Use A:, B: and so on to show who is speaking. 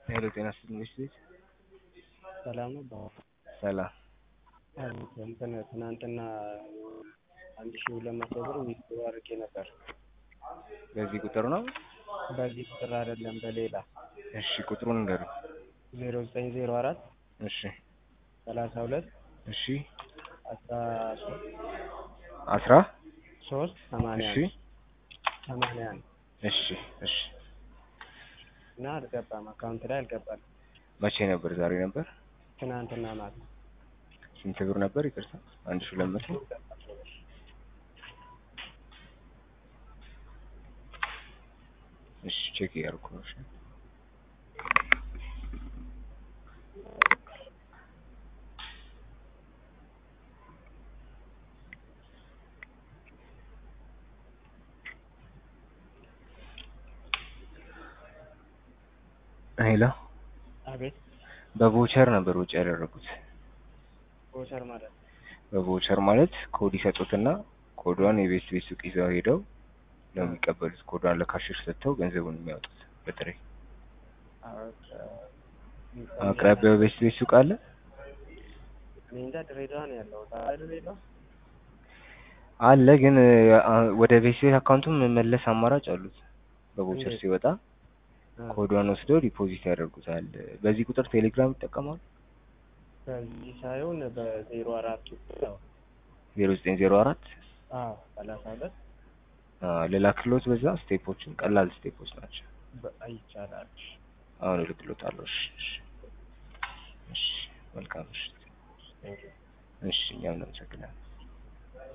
A: ሄሎ ጤና ይስጥልኝ ቤት
B: ሰላም ነው።
A: ሰላም
B: እንትን ትናንትና አንድ ሺህ ሁለት መቶ ብር ዊዝድሮ አድርጌ ነበር።
A: በዚህ ቁጥር ነው?
B: በዚህ ቁጥር አይደለም በሌላ
A: እሺ ቁጥሩን ንገሩኝ።
B: ዜሮ ዘጠኝ ዜሮ አራት
A: እሺ
B: ሰላሳ ሁለት
A: እሺ
B: አስራ ሶስት
A: አስራ
B: ሶስት ሰማንያ
A: እሺ
B: አንድ ሰማንያ አንድ
A: እሺ እሺ
B: እና አልገባም አካውንት ላይ አልገባም።
A: መቼ ነበር? ዛሬ ነበር?
B: ትናንትና ማታ
A: ስንት ብር ነበር? ይቅርታ አንድ ሺህ ሁለት መቶ እሺ ቼክ እያደረኩ ነው። እሺ ሄሎ
B: አቤት
A: በቮቸር ነበር ወጪ ያደረጉት።
B: ቦቸር ማለት ነው።
A: በቮቸር ማለት ኮድ ይሰጡትና ኮዷን የቤት ቤት ሱቅ ይዘው ሄደው ነው የሚቀበሉት። ኮዷን ለካሽር ሰጥተው ገንዘቡን የሚያወጡት በጥሬ። አቅራቢያው ቤት ቤት ሱቅ አለ?
B: እኔ እንጃ ድሬዳዋ ነው ያለው። ድሬዳዋ
A: አለ ግን አ- ወደ ቤት ቤት አካውንቱም መመለስ አማራጭ አሉት። በቮቸር
B: እንዴት?
A: ሲወጣ ኮዷን ወስደው ዲፖዚት ያደርጉታል። በዚህ ቁጥር ቴሌግራም ይጠቀማሉ?
B: በዚህ ሳይሆን በዜሮ አራት ነው።
A: ዜሮ ዘጠኝ ዜሮ አራት
B: አዎ ሰላሳ ሁለት
A: ልላክሎት በዛ ስቴፖችን ቀላል ስቴፖች ናቸው።
B: በ- ይቻላል።
A: አሁን እልክሎታለሁ። እሺ እሺ እሺ መልካም እሺ
B: ቴንኪው
A: እሺ እኛም እናመሰግናለን።